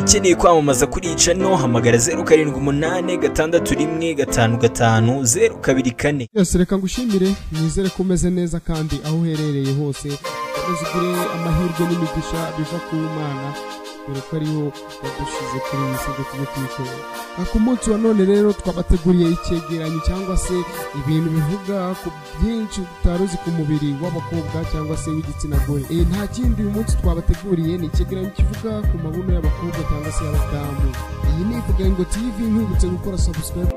ukeneye kwamamaza kuri Channel hamagara zeru karindwi umunani gatandatu rimwe gatanu gatanu zeru kabiri kane yose reka ngushimire nizere ko umeze neza kandi aho uherereye hose ukomeze ugire amahirwe n'imigisha biva ku mana dore ko ariho yadushyize kuri iyi si ngo tujye tuyikora aha ku munsi wa none rero twabateguriye icyegeranyo cyangwa se ibintu bivuga ku byinshi utari uzi ku mubiri w'abakobwa cyangwa se w'igitsina gore Eh, nta kindi uyu munsi twabateguriye ni icyegeranyo kivuga ku mabuno y'abakobwa cyangwa se y'abadamu iyi ni ivugango tv nkibutse gukora subscribe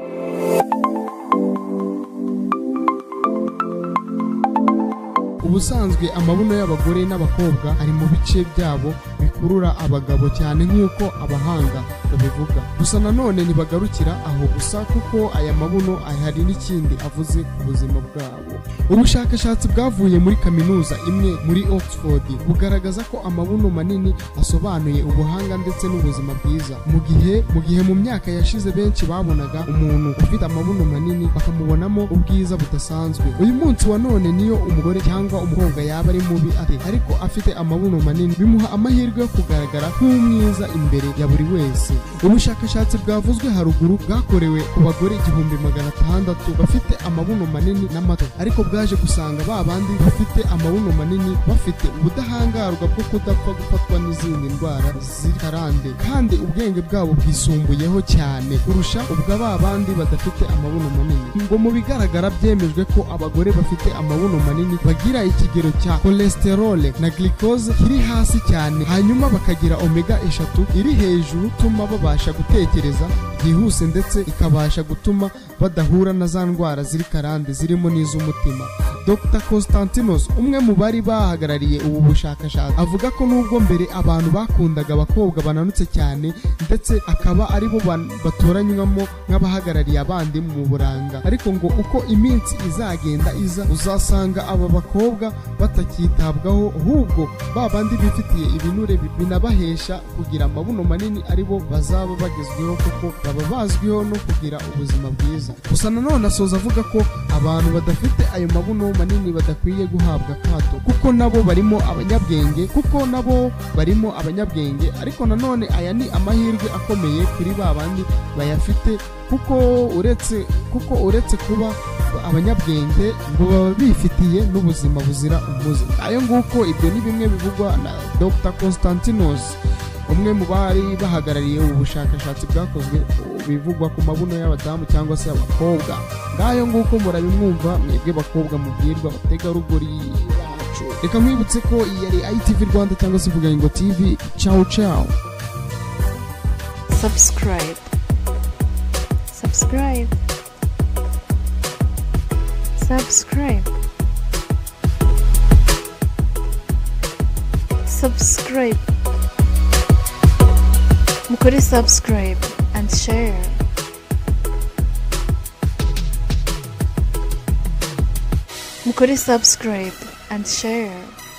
ubusanzwe amabuno y'abagore n'abakobwa ari mu bice byabo bikurura abagabo cyane nk'uko abahanga babivuga gusa nanone ntibagarukira aho gusa kuko aya mabuno hari n'ikindi avuze ku buzima bwabo ubushakashatsi bwavuye muri kaminuza imwe muri oxford bugaragaza ko amabuno manini asobanuye ubuhanga ndetse n'ubuzima bwiza mu gihe mu gihe mu myaka yashize benshi babonaga umuntu ufite amabuno manini bakamubonamo ubwiza budasanzwe uyu munsi wa none niyo umugore cyangwa umukobwa yaba ari mubi ate ariko afite amabuno manini bimuha amahirwe yo kugaragara nk'umwiza imbere ya buri wese ubushakashatsi bwavuzwe haruguru bwakorewe ku bagore igihumbi magana atandatu bafite amabuno manini n'amato ariko bwaje gusanga ba bandi bafite amabuno manini bafite ubudahangarwa bwo kudapfa gufatwa n'izindi ndwara zikarande kandi ubwenge bwabo bwisumbuyeho cyane kurusha ubwa ba bandi badafite amabuno manini ngo mu bigaragara byemejwe ko abagore bafite amabuno manini bagira ikigero cya cholesterole na glucose kiri hasi cyane hanyuma bakagira omega eshatu iri hejuru ituma babasha gutekereza byihuse ndetse ikabasha gutuma badahura na za ndwara ziri karande zirimo n'iz'umutima dr constantinos umwe mu bari bahagarariye ubu bushakashatsi avuga ko nubwo mbere abantu bakundaga abakobwa bananutse cyane ndetse akaba aribo ban- batoranywamo nk'abahagarariye abandi mu buranga ariko ngo uko iminsi izagenda iza uzasanga aba bakobwa batakitabwaho ahubwo ba bandi bifitiye ibinure bi- binabahesha kugira amabuno manini aribo bazaba bagezweho kuko baba bazwiho no kugira ubuzima bwiza gusa nanone asoza avuga ko abantu badafite ayo mabuno manini badakwiye guhabwa akato kuko nabo barimo abanyabwenge kuko nabo barimo abanyabwenge ariko nanone aya ni amahirwe akomeye kuri ba bandi bayafite kuko uretse kuko uretse kuba abanyabwenge ngo baba bifitiye n'ubuzima buzira umuze ayo nguko ibyo ni bimwe bivugwa na dr constantinos umwe mu bari bahagarariye ubu bushakashatsi bwakozwe bivugwa ku mabuno y'abadamu cyangwa se abakobwa ngayo nguko murabimwumva mwebwe bakobwa mubwirwa abategarugori bacu reka mwibutse ko iyi yari itv rwanda cyangwa se ivugango tv ciao ciao subscribe subscribe subscribe subscribe mukore subscribe and share mukore subscribe and share